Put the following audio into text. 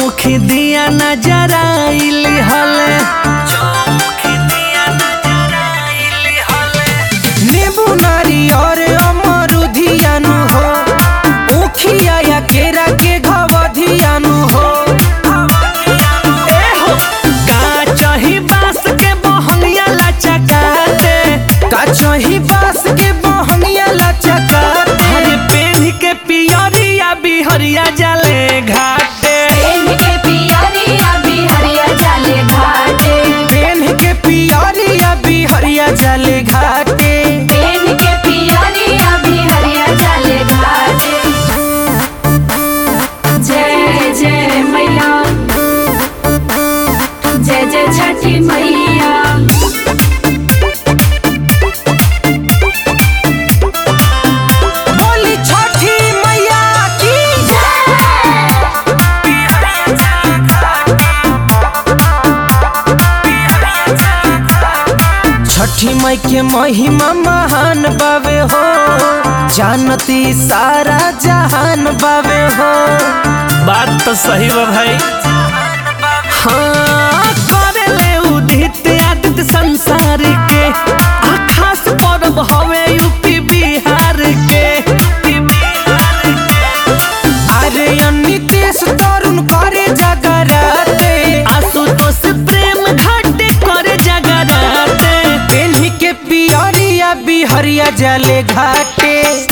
चौमुखी दिया नजर आइली हले चौमुखी दिया नजर आइली हले नींबू नारियर अमरुधियानु हो उखिया या केरा के घवधियानु हो ए हो काचही बांस के बहंगिया लचकाते काचही बास के बहंगिया लचकाते हरे पेन के पियरिया बिहरिया जाले घाटे प्रेम के पियरिया बिहरिया जाले घाटे पेन के पियरिया बिहरिया जले घाटे प्रेम के पियरिया बिहरिया जाले घाटे जय जय मैया जय जय छठी मैया बोली छठी मैया की छठी मई के महिमा महान बावे हो जानती सारा जहान बावे हो बात तो सही बा भाई हाँ करे ले उदित आदित्य संसार के आ खास पर्व हवे यूपी बिहार के अरे नीतीश तरुण करे जगराते आशुतोष प्रेम घाटे करे जगराते पेन्ही के पियरिया बिहरिया जले घाटे